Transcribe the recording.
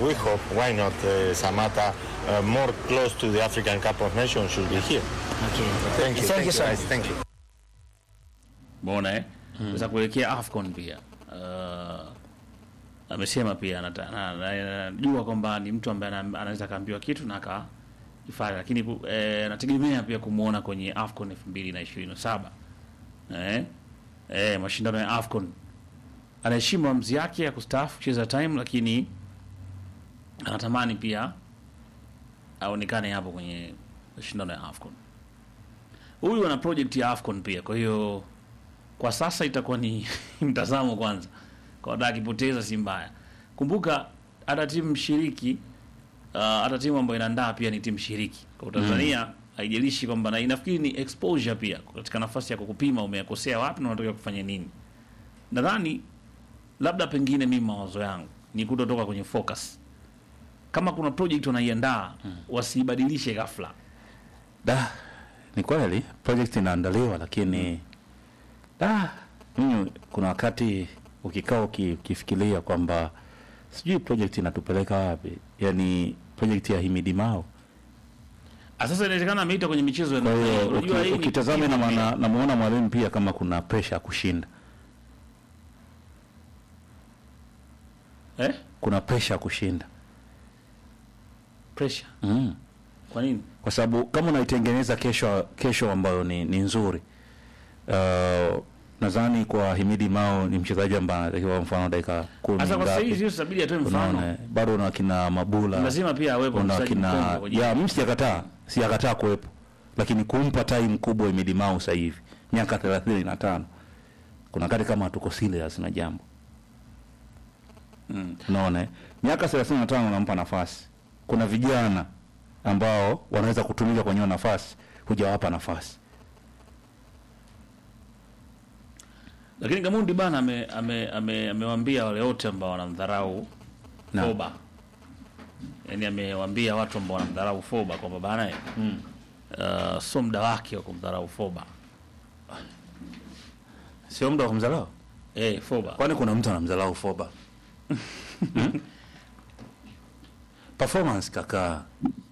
we hope, why not uh, Samata, uh, more close to the African Cup of Nations should be here. Okay. Thank you. Thank you so guys. much. Thank you. Mbona eh? Sasa kuelekea AFCON pia. Uh, amesema pia anata- na- na- anajua kwamba ni mtu ambaye ana- anaweza kaambiwa kitu na akifanya, lakini pu- eh, nategemea pia kumwona kwenye AFCON 2027 eh, eh, mashindano ya AFCON. Anaheshimu maamuzi yake ya kustaafu kucheza time, lakini anatamani pia aonekane hapo kwenye mashindano ya AFCON. Huyu ana project ya AFCON pia, kwa hiyo kwa sasa itakuwa ni mtazamo kwanza, kwa dada akipoteza si mbaya. Kumbuka hata timu mshiriki uh, hata timu ambayo inaandaa pia ni timu shiriki kwa Tanzania haijalishi kwamba na inafikiri ni exposure pia katika nafasi ya kukupima umekosea wapi na unataka kufanya nini. Nadhani labda pengine mimi mawazo yangu ni kutotoka kwenye focus. Kama kuna project wanaiandaa wasiibadilishe ghafla. Da, ni kweli project inaandaliwa, lakini da, mimi kuna wakati ukikaa uki- ukifikiria kwamba sijui project inatupeleka wapi, yani project ya Himidi Mao. Ah, Sasa inawezekana ameita kwenye michezo ya Kwa namna hiyo. hiyo Unajua uki- hii ni ukitazama na timu pia. maana namuona mwalimu pia kama kuna pressure ya kushinda, eh? kuna pressure ya kushinda Pressure. mm. Kwa nini? kwa sababu kama unaitengeneza kesho kesho ambayo ni, ni nzuri uh, nadhani kwa Himidi Mao ni mchezaji ambaye anatakiwa mfano dakika kumi Sasa kwa sasa ngapi. hivi sio sabidi atoe Unaona, mfano. bado una kina Mabula Lazima pia awepo una mchezaji kina mkongwe kwenye- ya mimi sijakataa sijakataa kuwepo lakini kumpa time kubwa Himidi Mao sasa hivi miaka 35 kuna kati kama hatuko serious na jambo Mm. unaona eh? miaka 35 unampa nafasi kuna vijana ambao wanaweza kutumika kwenye hiyo nafasi hujawapa nafasi Lakini Gamundi bana ame ame ame- amewaambia wale wote ambao wanamdharau Na. Foba. Yaani amewaambia watu ambao wanamdharau Foba kwamba bana eh, uh, sio muda wake wa kumdharau Foba. sio muda wa kumdharau Eh, Foba. kwani kuna mtu anamdharau Foba Hmm? performance kaka